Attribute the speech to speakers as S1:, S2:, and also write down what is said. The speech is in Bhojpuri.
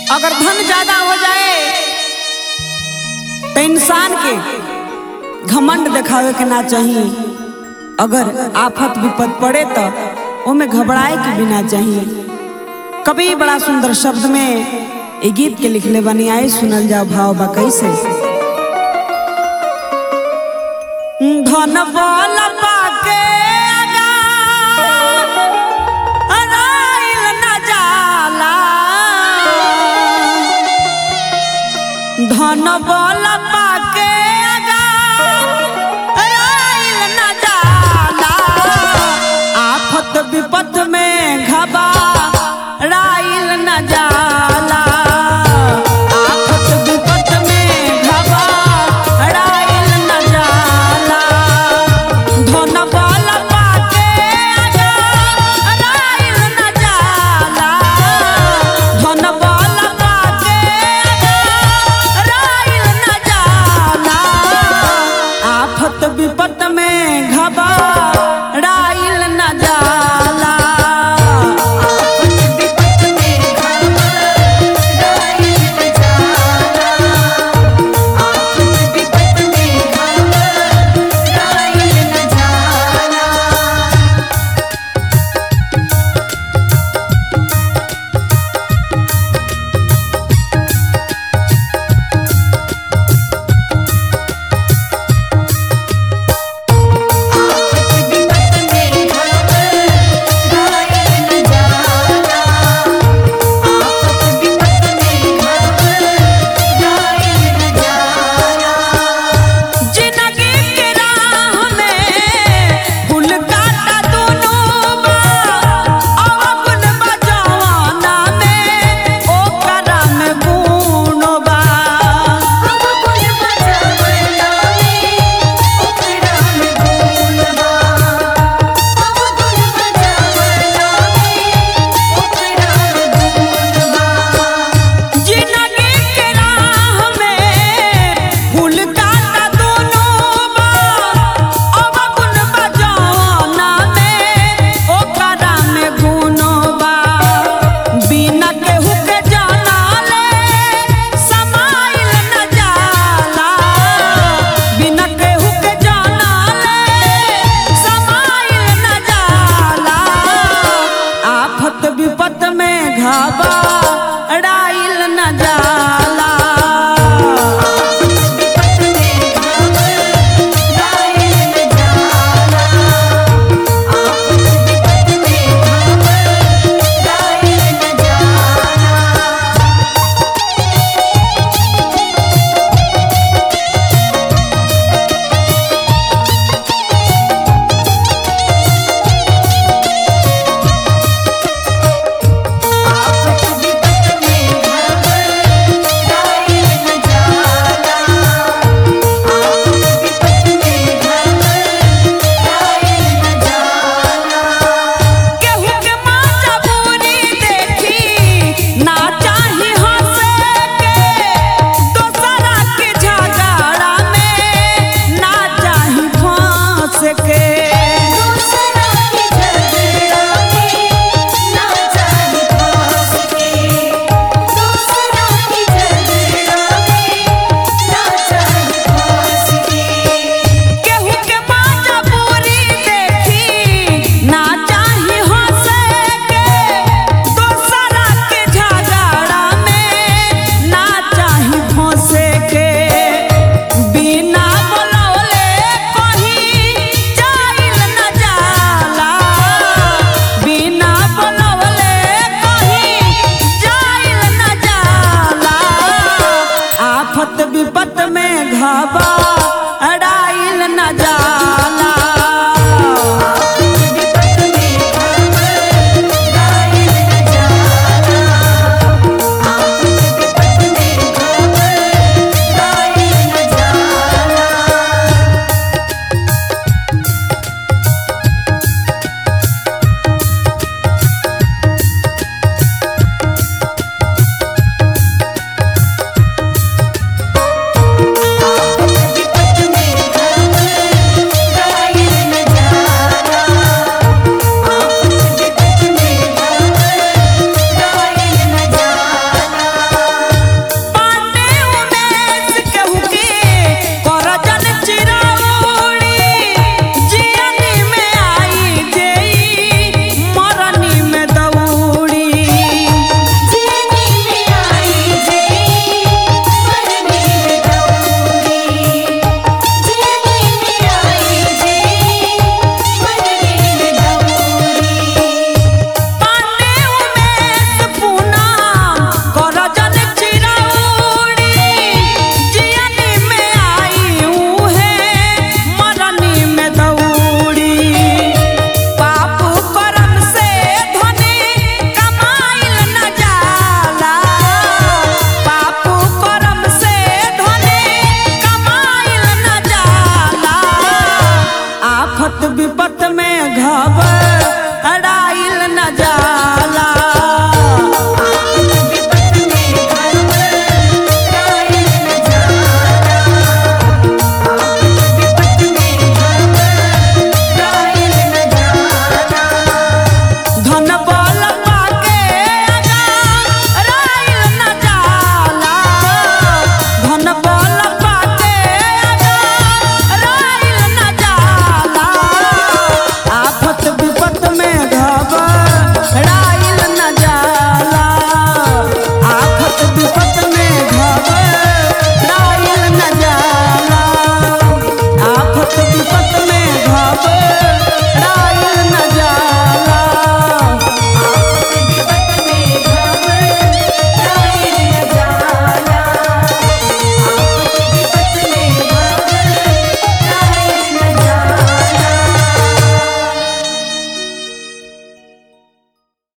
S1: अगर धन ज्यादा हो जाए तो इंसान के घमंड दिखावे के ना चाहिए अगर आफत विपद पड़े तो ओमे घबराए के भी ना चाहिए कभी बड़ा सुंदर शब्द में ये गीत के लिखले बनी आए सुनल जाओ भाव बा कैसे धन बल पाके अगाइल न जाला धन बल पाके अगाइल न जाला आफत विपत में घबा राइल न जाला आफत विपत में घबा राइल न जाला धन बल पाके अगाइल न जाला धन बल पाके अगाइल न जाला आफत विपत में घबा राइल न जाला जिंदगी के राह में फूल काटा दुनू बा अवगुण बजवाना में ओकरा में गुण बा जिंदगी के राह में फूल काटा दुनू बा अवगुण बजवाना में ओकरा में गुण बा बिना केहू के जानाले समाइल न जाला बिना केहू के जानाले समाइल न जाला आफत विपत में घबा राइल न जाला केहू के माचा पूरी देखी ना चाही हंसे के दोसरा के झगड़ा में ना चाही फंस के केहू के माचा पूरी देखी ना चाही हंसे के दोसरा के झगड़ा में ना चाही फंसे के बिना बोलौले कहीं जाइल न जाला बिना बोलौले कहीं जाइल न जाला आफत विपत में घबा